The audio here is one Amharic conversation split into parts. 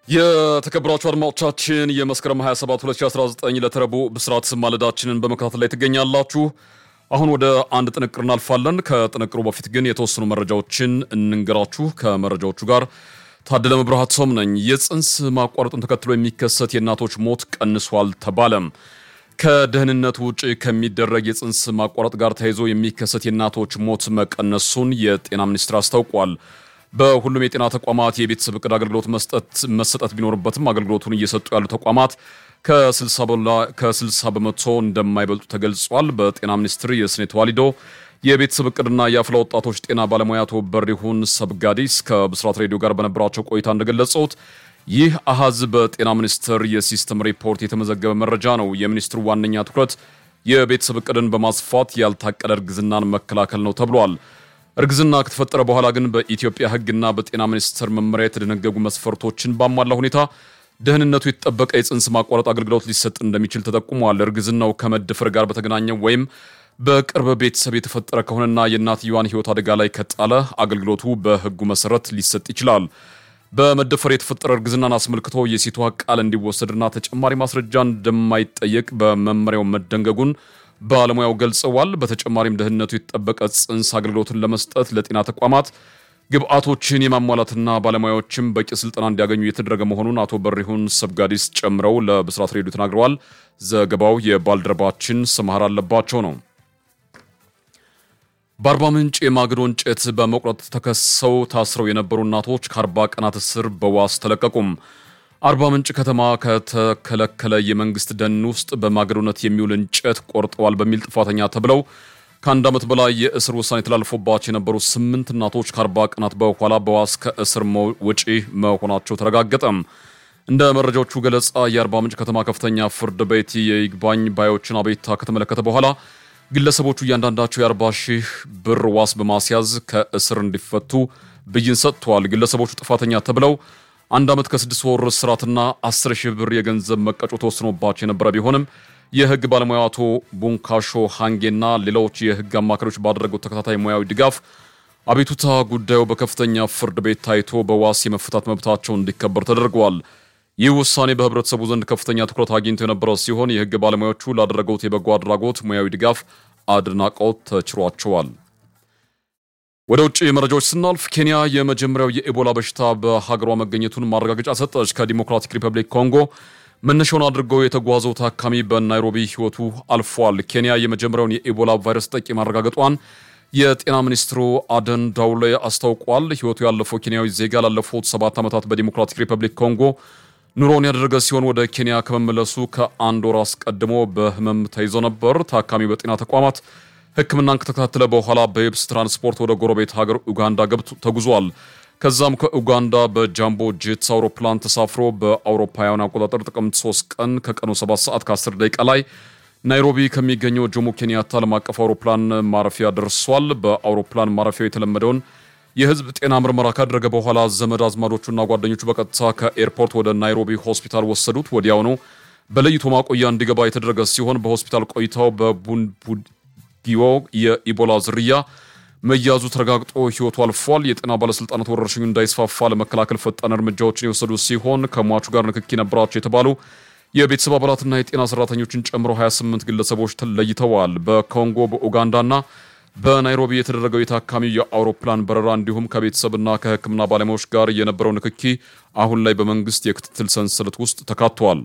የተከበራችሁ አድማጮቻችን የመስከረም 27 2019 ለተረቡ ብስራት ማለዳችንን በመከታተል ላይ ትገኛላችሁ። አሁን ወደ አንድ ጥንቅር እናልፋለን። ከጥንቅሩ በፊት ግን የተወሰኑ መረጃዎችን እንንገራችሁ። ከመረጃዎቹ ጋር ታደለ መብራሃቶም ነኝ። የጽንስ ማቋረጡን ተከትሎ የሚከሰት የእናቶች ሞት ቀንሷል ተባለም። ከደህንነት ውጭ ከሚደረግ የጽንስ ማቋረጥ ጋር ተያይዞ የሚከሰት የእናቶች ሞት መቀነሱን የጤና ሚኒስቴር አስታውቋል። በሁሉም የጤና ተቋማት የቤተሰብ እቅድ አገልግሎት መስጠት መሰጠት ቢኖርበትም አገልግሎቱን እየሰጡ ያሉ ተቋማት ከ60 በመቶ እንደማይበልጡ ተገልጿል። በጤና ሚኒስቴር የስነ ተዋልዶ የቤተሰብ እቅድና የአፍላ ወጣቶች ጤና ባለሙያ አቶ በሪሁን ሰብጋዲስ ከብስራት ሬዲዮ ጋር በነበራቸው ቆይታ እንደገለጹት ይህ አሃዝ በጤና ሚኒስቴር የሲስተም ሪፖርት የተመዘገበ መረጃ ነው። የሚኒስትሩ ዋነኛ ትኩረት የቤተሰብ እቅድን በማስፋት ያልታቀደ እርግዝናን መከላከል ነው ተብሏል። እርግዝና ከተፈጠረ በኋላ ግን በኢትዮጵያ ሕግና በጤና ሚኒስቴር መመሪያ የተደነገጉ መስፈርቶችን ባሟላ ሁኔታ ደህንነቱ የተጠበቀ የጽንስ ማቋረጥ አገልግሎት ሊሰጥ እንደሚችል ተጠቁሟል። እርግዝናው ከመደፈር ጋር በተገናኘ ወይም በቅርብ ቤተሰብ የተፈጠረ ከሆነና የእናትየዋን ሕይወት አደጋ ላይ ከጣለ አገልግሎቱ በሕጉ መሰረት ሊሰጥ ይችላል። በመደፈር የተፈጠረ እርግዝናን አስመልክቶ የሴቷ ቃል እንዲወሰድና ተጨማሪ ማስረጃ እንደማይጠየቅ በመመሪያው መደንገጉን ባለሙያው ገልጸዋል። በተጨማሪም ደህንነቱ የተጠበቀ ጽንስ አገልግሎትን ለመስጠት ለጤና ተቋማት ግብአቶችን የማሟላትና ባለሙያዎችም በቂ ስልጠና እንዲያገኙ የተደረገ መሆኑን አቶ በሪሁን ሰብጋዲስ ጨምረው ለብስራት ሬዲዮ ተናግረዋል። ዘገባው የባልደረባችን ስምሃር አለባቸው ነው። በአርባ ምንጭ የማገዶ እንጨት በመቁረጥ ተከሰው ታስረው የነበሩ እናቶች ከአርባ ቀናት እስር በዋስ ተለቀቁም። አርባ ምንጭ ከተማ ከተከለከለ የመንግስት ደን ውስጥ በማገዶነት የሚውል እንጨት ቆርጠዋል በሚል ጥፋተኛ ተብለው ከአንድ ዓመት በላይ የእስር ውሳኔ ተላልፎባቸው የነበሩ ስምንት እናቶች ከአርባ ቀናት በኋላ በዋስ ከእስር ውጪ መሆናቸው ተረጋገጠም። እንደ መረጃዎቹ ገለጻ የአርባ ምንጭ ከተማ ከፍተኛ ፍርድ ቤት የይግባኝ ባዮችን አቤቱታ ከተመለከተ በኋላ ግለሰቦቹ እያንዳንዳቸው የአርባ ሺህ ብር ዋስ በማስያዝ ከእስር እንዲፈቱ ብይን ሰጥተዋል። ግለሰቦቹ ጥፋተኛ ተብለው አንድ ዓመት ከስድስት ወር እስራትና አስር ሺህ ብር የገንዘብ መቀጮ ተወስኖባቸው የነበረ ቢሆንም የህግ ባለሙያ አቶ ቡንካሾ ሃንጌና ሌሎች የህግ አማካሪዎች ባደረጉት ተከታታይ ሙያዊ ድጋፍ አቤቱታ ጉዳዩ በከፍተኛ ፍርድ ቤት ታይቶ በዋስ የመፈታት መብታቸው እንዲከበር ተደርገዋል። ይህ ውሳኔ በህብረተሰቡ ዘንድ ከፍተኛ ትኩረት አግኝቶ የነበረ ሲሆን የህግ ባለሙያዎቹ ላደረጉት የበጎ አድራጎት ሙያዊ ድጋፍ አድናቆት ተችሯቸዋል። ወደ ውጭ መረጃዎች ስናልፍ ኬንያ የመጀመሪያው የኢቦላ በሽታ በሀገሯ መገኘቱን ማረጋገጫ ሰጠች። ከዲሞክራቲክ ሪፐብሊክ ኮንጎ መነሻውን አድርገው የተጓዘው ታካሚ በናይሮቢ ህይወቱ አልፏል። ኬንያ የመጀመሪያውን የኢቦላ ቫይረስ ጠቂ ማረጋገጧን የጤና ሚኒስትሩ አደን ዳውሌ አስታውቋል። ህይወቱ ያለፈው ኬንያዊ ዜጋ ላለፉት ሰባት ዓመታት በዲሞክራቲክ ሪፐብሊክ ኮንጎ ኑሮውን ያደረገ ሲሆን ወደ ኬንያ ከመመለሱ ከአንድ ወር አስቀድሞ በህመም ተይዞ ነበር። ታካሚው በጤና ተቋማት ሕክምናን ከተከታተለ በኋላ በየብስ ትራንስፖርት ወደ ጎረቤት ሀገር ኡጋንዳ ገብቶ ተጉዟል። ከዛም ከኡጋንዳ በጃምቦ ጄትስ አውሮፕላን ተሳፍሮ በአውሮፓውያን አቆጣጠር ጥቅምት 3 ቀን ከቀኑ 7 ሰዓት ከ10 ደቂቃ ላይ ናይሮቢ ከሚገኘው ጆሞ ኬንያታ ዓለም አቀፍ አውሮፕላን ማረፊያ ደርሷል። በአውሮፕላን ማረፊያው የተለመደውን የህዝብ ጤና ምርመራ ካደረገ በኋላ ዘመድ አዝማዶቹና ጓደኞቹ በቀጥታ ከኤርፖርት ወደ ናይሮቢ ሆስፒታል ወሰዱት። ወዲያውኑ በለይቶ ማቆያ እንዲገባ የተደረገ ሲሆን በሆስፒታል ቆይታው በቡንቡጊዮ የኢቦላ ዝርያ መያዙ ተረጋግጦ ህይወቱ አልፏል። የጤና ባለስልጣናት ወረርሽኙ እንዳይስፋፋ ለመከላከል ፈጣን እርምጃዎችን የወሰዱ ሲሆን ከሟቹ ጋር ንክኪ ነበራቸው የተባሉ የቤተሰብ አባላትና የጤና ሰራተኞችን ጨምሮ 28 ግለሰቦች ተለይተዋል። በኮንጎ በኡጋንዳና በናይሮቢ የተደረገው የታካሚው የአውሮፕላን በረራ እንዲሁም ከቤተሰብና ከሕክምና ባለሙያዎች ጋር የነበረው ንክኪ አሁን ላይ በመንግስት የክትትል ሰንሰለት ውስጥ ተካቷል።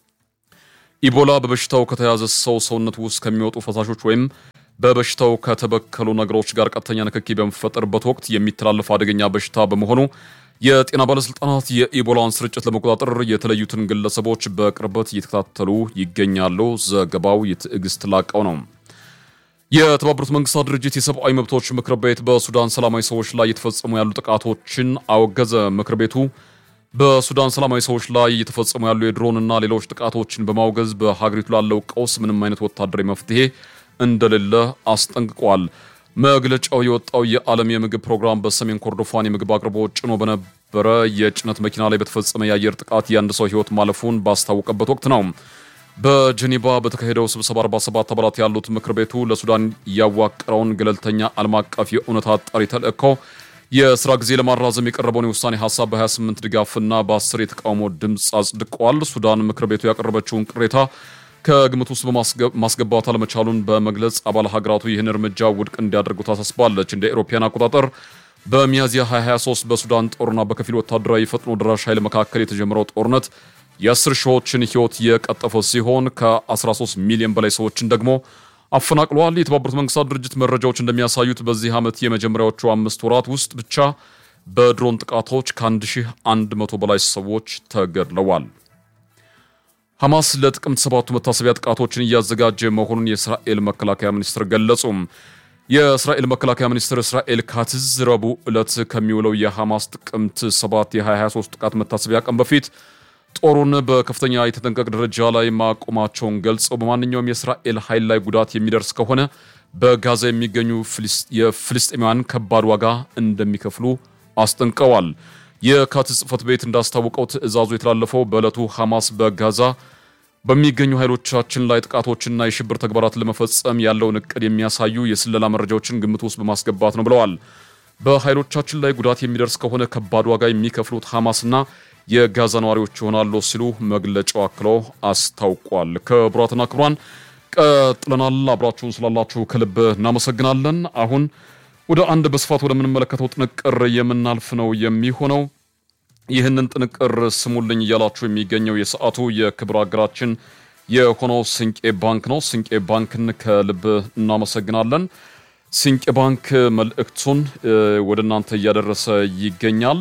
ኢቦላ በበሽታው ከተያዘ ሰው ሰውነት ውስጥ ከሚወጡ ፈሳሾች ወይም በበሽታው ከተበከሉ ነገሮች ጋር ቀጥተኛ ንክኪ በሚፈጠርበት ወቅት የሚተላለፍ አደገኛ በሽታ በመሆኑ የጤና ባለስልጣናት የኢቦላን ስርጭት ለመቆጣጠር የተለዩትን ግለሰቦች በቅርበት እየተከታተሉ ይገኛሉ። ዘገባው የትዕግስት ላቀው ነው። የተባበሩት መንግስታት ድርጅት የሰብአዊ መብቶች ምክር ቤት በሱዳን ሰላማዊ ሰዎች ላይ የተፈጸሙ ያሉ ጥቃቶችን አወገዘ። ምክር ቤቱ በሱዳን ሰላማዊ ሰዎች ላይ እየተፈጸሙ ያሉ የድሮንና ሌሎች ጥቃቶችን በማውገዝ በሀገሪቱ ላለው ቀውስ ምንም አይነት ወታደራዊ መፍትሄ እንደሌለ አስጠንቅቋል። መግለጫው የወጣው የዓለም የምግብ ፕሮግራም በሰሜን ኮርዶፋን የምግብ አቅርቦት ጭኖ በነበረ የጭነት መኪና ላይ በተፈጸመ የአየር ጥቃት የአንድ ሰው ሕይወት ማለፉን ባስታወቀበት ወቅት ነው። በጀኔቫ በተካሄደው ስብሰባ 47 አባላት ያሉት ምክር ቤቱ ለሱዳን ያዋቀረውን ገለልተኛ ዓለም አቀፍ የእውነት አጣሪ ተልእኮ የስራ ጊዜ ለማራዘም የቀረበውን የውሳኔ ሀሳብ በ28 ድጋፍና በ10 የተቃውሞ ድምፅ አጽድቀዋል። ሱዳን ምክር ቤቱ ያቀረበችውን ቅሬታ ከግምት ውስጥ በማስገባት አለመቻሉን በመግለጽ አባል ሀገራቱ ይህን እርምጃ ውድቅ እንዲያደርጉ ታሳስባለች። እንደ ኤሮፓያን አቆጣጠር በሚያዝያ 2023 በሱዳን ጦርና በከፊል ወታደራዊ ፈጥኖ ደራሽ ኃይል መካከል የተጀመረው ጦርነት የአስር ሺዎችን ሕይወት የቀጠፈ ሲሆን ከ13 ሚሊዮን በላይ ሰዎችን ደግሞ አፈናቅሏል። የተባበሩት መንግስታት ድርጅት መረጃዎች እንደሚያሳዩት በዚህ ዓመት የመጀመሪያዎቹ አምስት ወራት ውስጥ ብቻ በድሮን ጥቃቶች ከ1100 በላይ ሰዎች ተገድለዋል። ሐማስ ለጥቅምት ሰባቱ መታሰቢያ ጥቃቶችን እያዘጋጀ መሆኑን የእስራኤል መከላከያ ሚኒስትር ገለጹም። የእስራኤል መከላከያ ሚኒስትር እስራኤል ካትዝ ረቡዕ ዕለት ከሚውለው የሐማስ ጥቅምት 7 የ2023 ጥቃት መታሰቢያ ቀን በፊት ጦሩን በከፍተኛ የተጠንቀቅ ደረጃ ላይ ማቆማቸውን ገልጸው በማንኛውም የእስራኤል ኃይል ላይ ጉዳት የሚደርስ ከሆነ በጋዛ የሚገኙ የፍልስጤማውያን ከባድ ዋጋ እንደሚከፍሉ አስጠንቀዋል። የካትዝ ጽሕፈት ቤት እንዳስታወቀው ትዕዛዙ የተላለፈው በዕለቱ ሐማስ በጋዛ በሚገኙ ኃይሎቻችን ላይ ጥቃቶችና የሽብር ተግባራትን ለመፈጸም ያለውን እቅድ የሚያሳዩ የስለላ መረጃዎችን ግምት ውስጥ በማስገባት ነው ብለዋል። በኃይሎቻችን ላይ ጉዳት የሚደርስ ከሆነ ከባድ ዋጋ የሚከፍሉት ሐማስና የጋዛ ነዋሪዎች ይሆናሉ ሲሉ መግለጫው አክሎ አስታውቋል። ክቡራትና ክቡራን ቀጥለናል። አብራችሁን ስላላችሁ ከልብ እናመሰግናለን። አሁን ወደ አንድ በስፋት ወደምንመለከተው ጥንቅር የምናልፍ ነው የሚሆነው። ይህንን ጥንቅር ስሙልኝ እያላችሁ የሚገኘው የሰዓቱ የክብር አገራችን የሆነው ስንቄ ባንክ ነው። ስንቄ ባንክን ከልብ እናመሰግናለን። ስንቄ ባንክ መልእክቱን ወደ እናንተ እያደረሰ ይገኛል።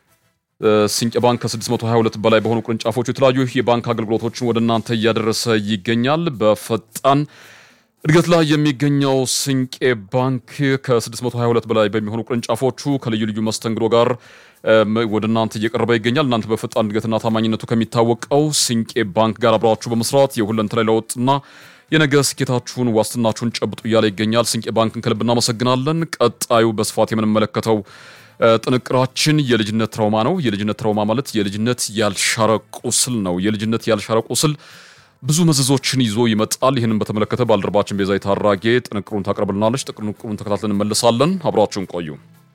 ስንቄ ባንክ ከ622 በላይ በሆኑ ቅርንጫፎቹ የተለያዩ የባንክ አገልግሎቶችን ወደ እናንተ እያደረሰ ይገኛል። በፈጣን እድገት ላይ የሚገኘው ስንቄ ባንክ ከ622 በላይ በሚሆኑ ቅርንጫፎቹ ከልዩ ልዩ መስተንግዶ ጋር ወደ እናንተ እየቀረበ ይገኛል። እናንተ በፈጣን እድገትና ታማኝነቱ ከሚታወቀው ስንቄ ባንክ ጋር አብራችሁ በመስራት የሁለንተናዊ ለውጥና የነገ ስኬታችሁን ዋስትናችሁን ጨብጡ እያለ ይገኛል። ስንቄ ባንክን ከልብ እናመሰግናለን። ቀጣዩ በስፋት የምንመለከተው ጥንቅራችን የልጅነት ትራውማ ነው። የልጅነት ትራውማ ማለት የልጅነት ያልሻረ ቁስል ነው። የልጅነት ያልሻረ ቁስል ብዙ መዘዞችን ይዞ ይመጣል። ይህንን በተመለከተ ባልደረባችን ቤዛዊት አራጌ ጥንቅሩን ታቀርብልናለች። ጥንቅሩን ተከታትለን እንመለሳለን። አብራችሁን ቆዩ።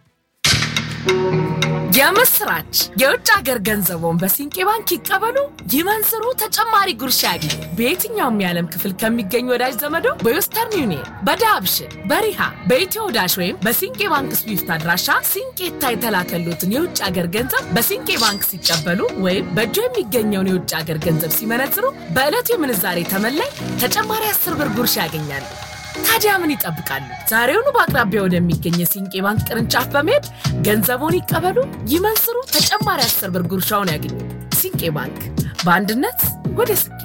የምስራች! የውጭ ሀገር ገንዘቦን በሲንቄ ባንክ ይቀበሉ፣ ይመንዝሩ፣ ተጨማሪ ጉርሻ ያግኙ። በየትኛውም የዓለም ክፍል ከሚገኙ ወዳጅ ዘመዶ በዌስተርን ዩኒየን፣ በዳብሽን፣ በሪሃ፣ በኢትዮ ዳሽ ወይም በሲንቄ ባንክ ስዊፍት አድራሻ ሲንቄታ የተላከሉትን የውጭ ሀገር ገንዘብ በሲንቄ ባንክ ሲቀበሉ ወይም በእጆ የሚገኘውን የውጭ ሀገር ገንዘብ ሲመነዝሩ በዕለቱ የምንዛሬ ተመላይ ተጨማሪ አስር ብር ጉርሻ ያገኛሉ። ታዲያ ምን ይጠብቃሉ? ዛሬውኑ በአቅራቢያ ወደሚገኝ የሲንቄ ባንክ ቅርንጫፍ በመሄድ ገንዘቦን ይቀበሉ፣ ይመንዝሩ፣ ተጨማሪ አስር ብር ጉርሻውን ያገኙ። ሲንቄ ባንክ በአንድነት ወደ ስኬት